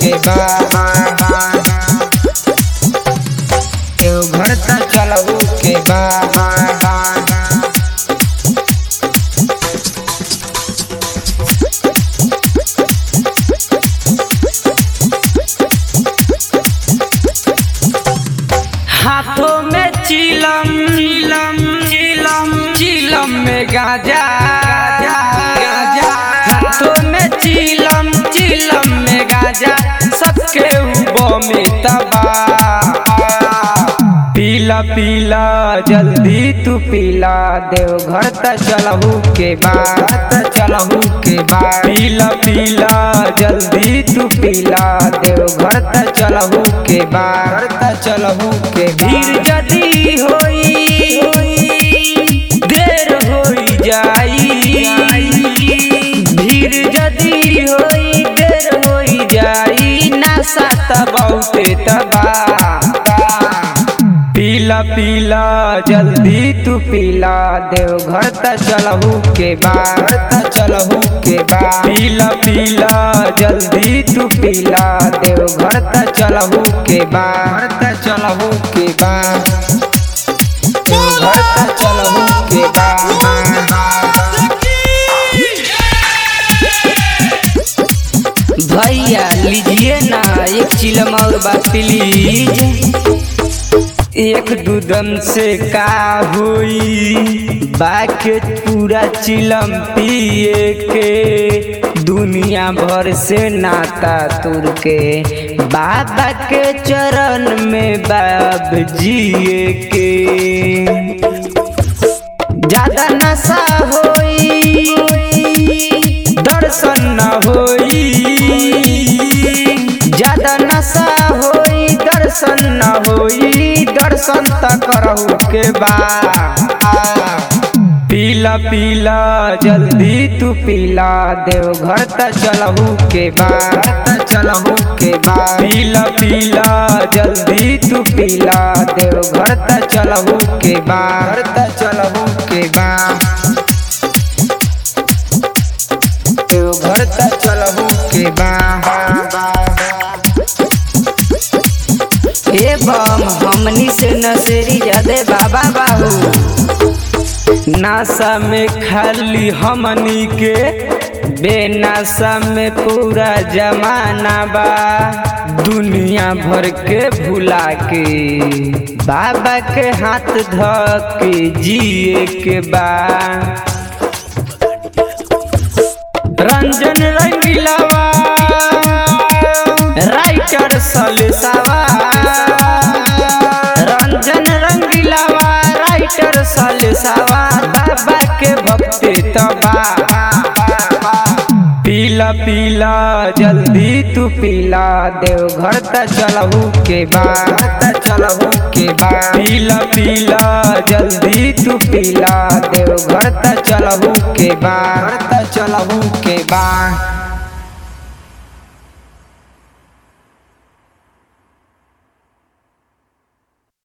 के बा देवघर त चलहू के बा हाथों में चिलम चिलम चिलम चिलम में गाजा गाजा हाथों में चिलम चिलम में गाजा सबके ऊपर में तबा पीला पीला जल्दी तू पीला देवघर त चलहू के बाद त चलहू के बाद पीला पीला जल्दी तू पीला देवघर त चलहू के बाद त चलहू के भीड़ जदी होई देर होई जाई भीड़ जदी होई देर होई जाई नशा त बहुते तबा पीला पीला जल्दी तू पीला देवघर त चलहू के बाद त चलहू के बाद पीला पीला जल्दी तू पीला देवघर त चलहू के बाद त चलहू के बाद देवघर त चलहू के बाद भैया लीजिए ना एक चिलम और बात प्लीज एक दूधम से का हुई बाके पूरा चिलम पिए के दुनिया भर से नाता तुर के बाबा के चरण में बाब जिए के ज्यादा नशा होई दर्शन न होई ज्यादा नशा होई दर्शन न होई दर्शन त करहु के बा पीला पीला जल्दी तू पीला देवघर त चलहू के बाद त चलहू के बाद पीला पीला जल्दी तू पीला देवघर त चलहू के बाद त चलहू के बाद देवघर त चलहू के बाद ए बम हमनी से नसेरी जादे बाबा बाबू नासा में खाली हमनी के बेनासा में पूरा जमाना बा दुनिया भर के भुला के बाबा के हाथ ध के जिए के बा रंजन रंगीलावा राइटर सलसावा रंजन रंगीलावा राइटर सलसावा बाबा के भक्ति तबा पीला पीला जल्दी तू पीला देवघर त चलहू के बाद त चलहू के बाद पीला पीला जल्दी तू पीला देवघर त चलहू के बाद त चलहू के बाद